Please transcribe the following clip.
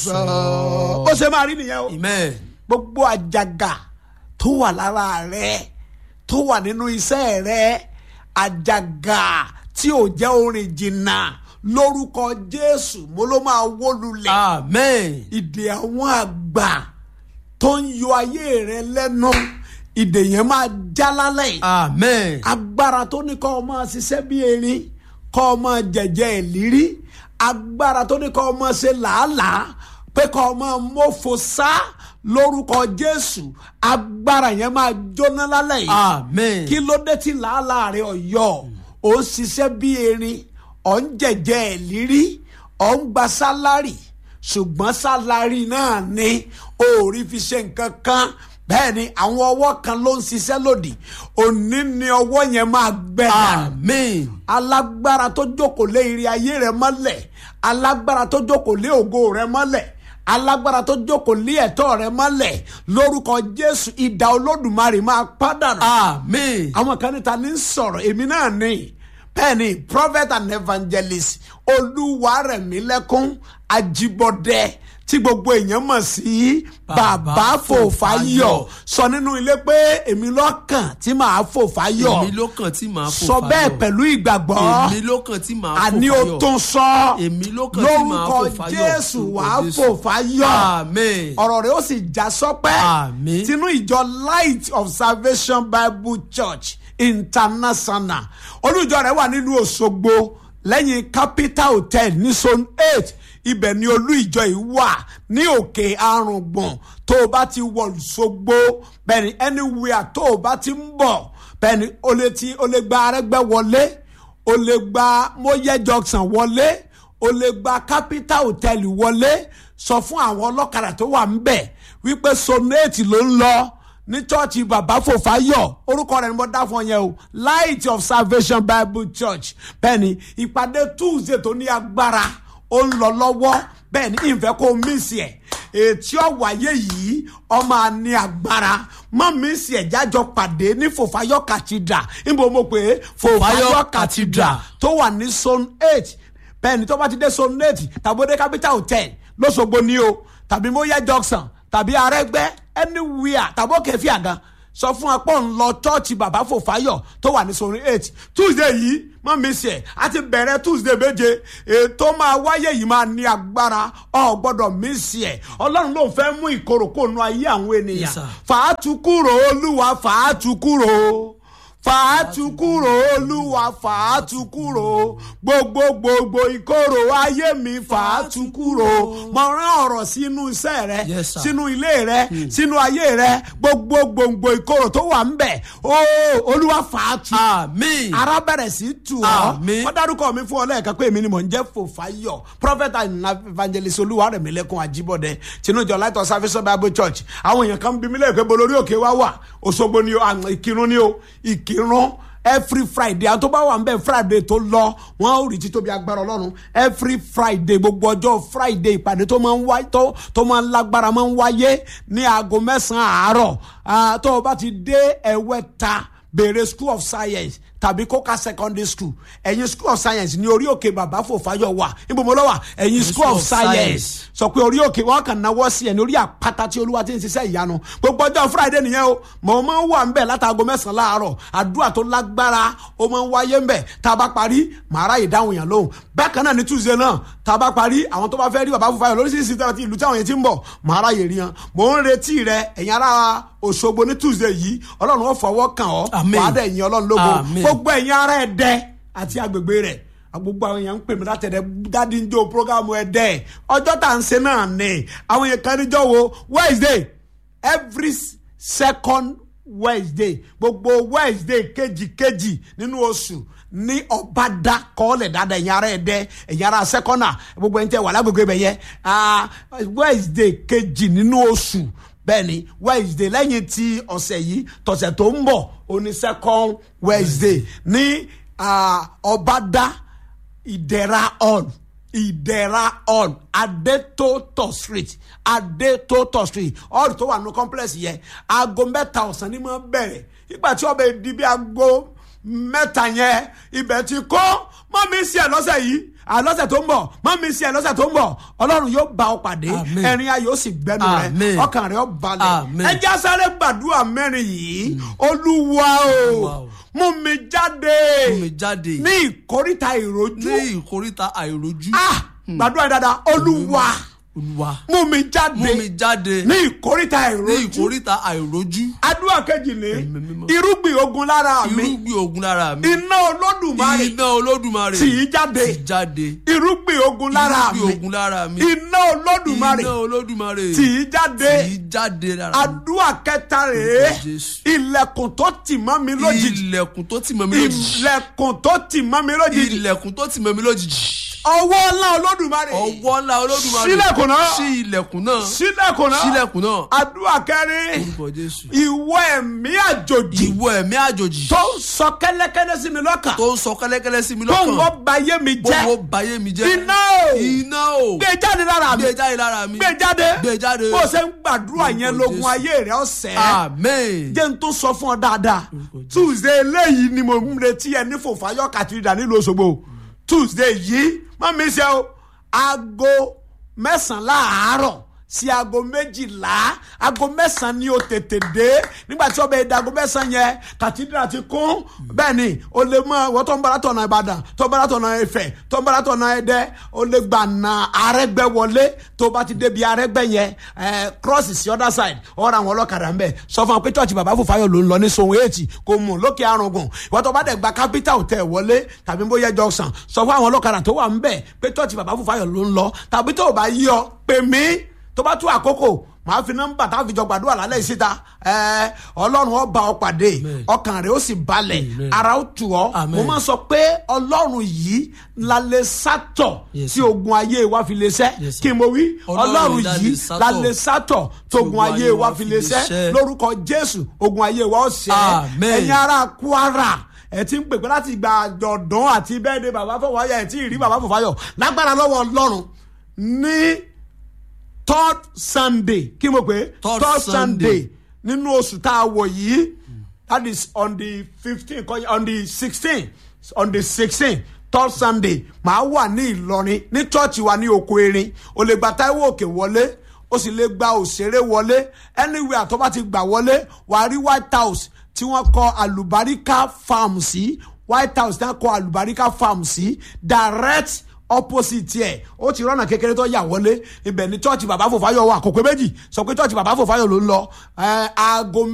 ó ṣe máa rí nìyẹn o amen gbogbo àjàgà tó wà lára rẹ tó wà nínú iṣẹ́ rẹ àjàgà tí ò jẹ́ orin jìnnà lórúkọ jésù mo ló máa wó lulẹ̀ amen ìdè àwọn àgbà tó ń yọ ayé rẹ lẹ́nu ìdè yẹn máa já lálẹ́ yìí amen agbára tó ní kọ́ ọ máa ṣiṣẹ́ bí erin kọ́ ọ máa jẹ̀jẹ̀ ìlírí agbára tó ní kọ́ ọ máa ṣe làálàá pé kọ́ ọ máa mófo sá lórúkọ jésù agbára yẹn máa jóná lálẹ́ yìí amen kí ló dé tí làálàá rẹ ọ̀yọ́ ò ń ṣiṣẹ́ bí erin ọ̀ ń jẹ̀jẹ̀ ìlírí ọ̀ ń gba sálárì ṣùgbọ́n sálárì náà ni o ò rí fi ṣe nǹkan kan bẹ́ẹ̀ ni àwọn ọwọ́ kan ló ń ṣiṣẹ́ lòdì òní ni ọwọ́ yẹn máa gbẹ dànù amen alágbára tó jókòó lé ire ayé rẹ mọ́lẹ̀ alágbára tó jókòó lé ògo rẹ mọ́lẹ̀ alágbára tó jókòó lé ẹ̀tọ́ rẹ mọ́lẹ̀ lórúkọ jésù ìdá olódùmarè máa pàdánù amen àwọn kan níta ní sọ̀rọ̀ èmi náà ní bẹ́ẹ̀ ni prophet and evangelist olúwarẹ̀mílẹ́kún ajibọdẹ tí gbogbo èèyàn mọ̀ sí bàbá Bàbá fòfáyọ̀ Fòfáyọ̀. sọ nínú ilé pé èmi lọ́kàn tí màá fòfáyọ̀ èmi ló kàn tí màá fò sọ fáyọ̀. bẹ́ẹ̀ pẹ̀lú ìgbàgbọ́ èmi ló kàn tí màá fò àní o fáyọ̀. tó sọ Èmi ló kàn tí màá lórúkọ fò fáyọ̀. jésù Lórúkọ wàá Jésù. fò fáyọ̀ amen ọ̀rọ̀ rẹ̀ ó sì já sọ́pẹ́ Àmín. tinú ìjọ light of salvation bible church international olùjọ rẹ̀ wà nílùú òṣogbo lẹ́yìn capital hotel ní zone eight ibẹ̀ ni olú ìjọ yìí wà ní òkè arùngbọ̀n tó o bá ti wọ̀ ṣogbo bẹ́ẹ̀ ni anywhere tó o bá ti ń bọ̀ bẹ́ẹ̀ ni o lè ti o lè gba arẹ́gbẹ́ wọlé o lè gba moye junction wọlé o lè gba capital hotel wọlé sọ fún àwọn ọlọ́kadà tó wà ń bẹ̀ wípé sonate ló ń lọ ní chọ́ọ̀chì bàbá fòfáyọ̀ orúkọ rẹ̀ ni mo dá fún ọ yẹn o light of salvation bible church bẹ́ẹ̀ ni ìpàdé tuesday tó ní agbára ó ń lọ lọ́wọ́ bẹ́ẹ̀ ni ìfẹ́ kó mísì ẹ̀ ètí ọ̀wáyé yìí ọmọ àní agbára mọ́ mísì ẹ̀ jájọ pàdé ní fòfáyọ̀ cathedral níbo mo pè é fòfáyọ̀ Fòfáyọ̀ cathedral tó wà ní zone eight bẹ́ẹ̀ ni tó bá ti dé zone eight tàbí ó dé capital hotel lọ́sọ̀gbọ̀ ni o tàbí móyá junction tàbí arẹ́gbẹ́ anywhere tàbí òkè fi àga sọ fún apọ̀ ń lọ chọ́ọ̀chì bàbá fòfáyọ̀ tó wà ní zone eight tuesday yìí mọ́ mi sí ẹ̀ a ti bẹ̀rẹ̀ tuesday méje ètò máa wáyé yìí máa ní agbára ọ̀ gbọ́dọ̀ mi sí ẹ̀ ọlọ́run ló ń fẹ́ mú ìkorò kó nu ayé àwọn Yes, ènìyàn sir. fàátù kúrò olúwa fàátù kúrò fàátù kúrò olúwa fàátù kúrò gbogbo gbogbo ìkorò ayé mi fàátù kúrò mo rán ọ̀rọ̀ sínú iṣẹ́ rẹ Yes, sir. sínú ilé rẹ sínú ayé rẹ gbogbo gbòǹgbò ìkorò tó wà ń bẹ̀ ó olúwa fàátù amen ara bẹ̀rẹ̀ sí tù ọ́ Àmín. wọ́n dárúkọ mi fún ọ lẹ́ẹ̀kan pé èmi ni mò ń jẹ́ fòfáyọ̀ prophet and evangelist olúwarẹ̀mílẹ́kùn àjíbọ̀dẹ tinújọ light of salvation bible church àwọn èèyàn kan bí mi lẹ́ẹ̀kẹ́ bọ́ lórí òkè wá wà òṣogbo ni o àwọn ìkírun ni o ìkírun every friday àwọn tó bá wà ń bẹ̀ friday tó lọ wọ́n ó rí títóbi agbára ọlọ́run every friday gbogbo ọjọ́ friday ìpàdé tó máa ń wáyé tó tó máa ń lágbára máa ń wáyé ní aago mẹ́sàn-án àárọ̀ Ah, tó o bá ti dé ẹ̀wẹ́ta béèrè school of science tàbí kóka secondary school ẹ̀yin school of science ní orí òkè bàbá fòfáyọ̀ wà níbo mo lọ wà ẹ̀yin school of science sọ pé orí òkè wọn kàn náwó sí ẹ̀ ní orí àpáta tí olúwa ti ń ṣiṣẹ́ ìyanu gbogbo ọjọ́ friday nìyẹn o mọ̀ ọ́ máa ń wà ń bẹ̀ látàgọ́ mẹ́sàn-án láàárọ̀ àdúrà tó lágbára ó máa ń wáyé ń bẹ̀ tá a bá parí màá ráyè dáhùn yàn lóhùn bákan náà ní tuesday náà tá a bá parí àwọn tó bá fẹ́ rí bàbá fòfáyọ̀ lóríṣiríṣi tí wọ́n ti ìlú táwọn yẹn ti ń bọ̀ màá ráyè rí yan mò ń retí rẹ ẹ̀yin ará òṣogbo ní tuesday yìí ọlọ́run ó fọwọ́ kàn ọ́ Àmín. wàá dẹ̀ yin ọlọ́run lógo Àmín. gbogbo ẹ̀yin ará ẹ̀dẹ́ àti agbègbè rẹ̀ gbogbo àwọn èèyàn ń pè mí látẹ̀dẹ̀ dádì ń jó programu ẹ̀dẹ́ ọjọ́ tá à ń ṣe náà ni àwọn èèyàn kan níjọ́ wo wednesday every s- second wednesday gbogbo wednesday kejìkejì nínú oṣù ní ọ̀bádá kọ́ọ̀lẹ̀ dáadáa ẹ̀yin ará ẹ̀dẹ́ ẹ̀yin ará sẹ́kọ́nà gbogbo ẹ̀yin tẹ́ wà lágbègbè ibẹ̀ yẹn ah, wednesday kejì nínú oṣù bẹ́ẹ̀ ni wednesday lẹ́yìn tí ọ̀sẹ̀ yìí tọ̀sẹ̀ tó ń bọ̀ oní second wednesday ní ah, ọ̀bádá ìdẹ̀ra hall ìdẹ̀ra hall adétótò street adétótò street hall tó wà ní complex yẹn aago mẹ́ta ọ̀sán ni mo bẹ̀rẹ̀ ìgbà tí ọbẹ̀ di bí aago mẹ́ta yẹn ibẹ̀ ti kọ́ mọ́ mi sí ẹ̀ lọ́sẹ̀ yìí àlọ́sẹ̀ tó ń bọ̀ mọ́ mi sí ẹ̀ lọ́sẹ̀ tó ń bọ̀ ọlọ́run yóò bá ọ pàdé Amen. ẹ̀rín ayọ̀ ó sì gbẹ́nu rẹ Amen. ọkàn rẹ ó balẹ̀ Amen. ẹ já sáré gbàdúrà mẹ́rin yìí olúwa o Olúwa o. mú mi jáde Mú mi jáde ní ìkórìtà ìrojú ní ìkóríta àìrójú ah gbàdúrà yìí dáadáa olúwa olúwa mú mi jáde mú mi jáde ní ìkórìtà ní ìrojú ìkóríta àìrójú àdúrà kejì ní Ẹ̀mí mímọ́. irúgbìn ogun lára mi irúgbìn ogun lára mi iná olódùmarè iná olódùmarè tì í jáde tì í jáde irúgbìn ogun lára irúgbìn mi ogun lára mi iná olódùmarè iná olódùmarè tì í jáde tì í jáde lára mi àdúrà kẹta rèé Jésù. ilẹ̀kùn tó tì mọ́ mi lójijì ilẹ̀kùn tó tì mọ́ mi lójijì ilẹ̀kùn tó tì mọ́ mi lójijì ilẹ̀kùn tó tì mọ́ mi lójijì ọwọ́ ńlá olódùmarè ọwọ́ ńlá olódùmarè Ṣílẹ̀kùn náà. ṣí ilẹ̀kùn náà sílẹ̀kùn náà ṣílẹ̀kùn náà àdúrà kẹrin orúkọ jésù ìwọ ẹ̀mí àjòjì ìwọ ẹ̀mí àjòjì tó ń sọ kẹ́lẹ́kẹ́lẹ́ sí mi lọ́kàn tó ń sọ kẹ́lẹ́kẹ́lẹ́ sí mi tó ń lọ́kàn wọ́n ba yé mi jẹ́ gbogbo bayé mi jẹ́ iná o iná o gbé jáde lára mi gbé jáde lára mi gbé jáde gbé jáde bó o ṣe ń gbàdúrà Orúkọ yẹn lógun Jésù. ayé rẹ ọ̀sẹ̀ amen jẹ́ n tó sọ fún ọ dáadáa Orúkọ Jésù. tuesday eléyìí ni mo ń retí ẹ ní fòfáyọ kàtìrìdà nílùú Òṣogbo tuesday yìí má mi ṣe o aago mẹ́sàn-án láàárọ̀ sí aago méjìlá aago mẹ́sàn-án ni o tètè dé nígbà tí ọbẹ̀ èdè aago mẹ́sàn-án yẹn kàtìdìrà ti kún bẹ́ẹ̀ ni o lè mọ ìwọ tó ń bára tọ̀nà Ìbàdàn tó ń bára tọ̀nà Ifẹ̀ tó ń bára tọ̀nà Ẹdẹ o lè gbà na Arẹ́gbẹ́ wọlé tó bá ti débi Arẹ́gbẹ́ yẹn ẹ cross sí other side ọ̀rọ̀ àwọn ọlọ́kadà ń bẹ̀ sọ fún wọn pé church bàbá Fòfáyọ̀ ló ń lọ ní Sohun eighty kò mú lókè arùngùn ìwọ tó bá dẹ̀ gba capital hotel wọlé tàbí bóyá junction sọ fún àwọn ọlọ́kadà tó wà ń bẹ̀ pé church bàbá Fòfáyọ̀ ló ń lọ tàbí tó o bá yí ọ pè mí tó bá tú àkókò màá fi nọ́mbà tá a fi jọ gbàdúrà lálẹ́ yìí síta ẹ ọlọ́run ó bá ọ pàdé Amen. ọkàn rẹ̀ ó sì balẹ̀ Amen. ara ó tù ọ́ Amen. mo máa sọ pé ọlọ́run yìí la lè sátọ̀ Yes, tí sir. ogun ayé wa fi lè ṣẹ́ Yes, sir. kí n mo wí Ọlọ́run ọlọ́run la yìí lè sátọ̀ la lè sátọ̀ tí ogun ayé wa fi lè ṣẹ́ lórúkọ jésù ogun ayé wa ó ṣẹ́ Amen. ẹ̀yin ará kwara ẹ ti ń pèpè láti gba àjọ̀dún àti bẹ́ẹ̀ de bàbá Fọwáyọ̀ ẹ ti rí bàbá Fọwáyọ̀ lágbára lọ́wọ́ ọlọ́run ní third sunday kí mo pè é Third Sunday. nínú oṣù tá a wọ̀ yìí that is on the fifteen on the sixteen on the sixteen third sunday màá wà ní ìlọrin ní chọ́ọ̀chì wa ní oko erin o lè gba táíwò òkè wọlé o sì lè gba òṣèré wọlé anywhere tó bá ti gbà wọlé wàá rí white house tí wọ́n kọ àlùbáríkà farm sí white house tí wọ́n kọ àlùbáríkà farm sí direct opposite ẹ ó ti rọ́nà kékeré tó yà wọlé ibẹ̀ ní church bàbá Fòfáyọ̀ wà kò pé méjì sọ pé church bàbá Fòfáyọ̀ ló ń lọ ẹ aago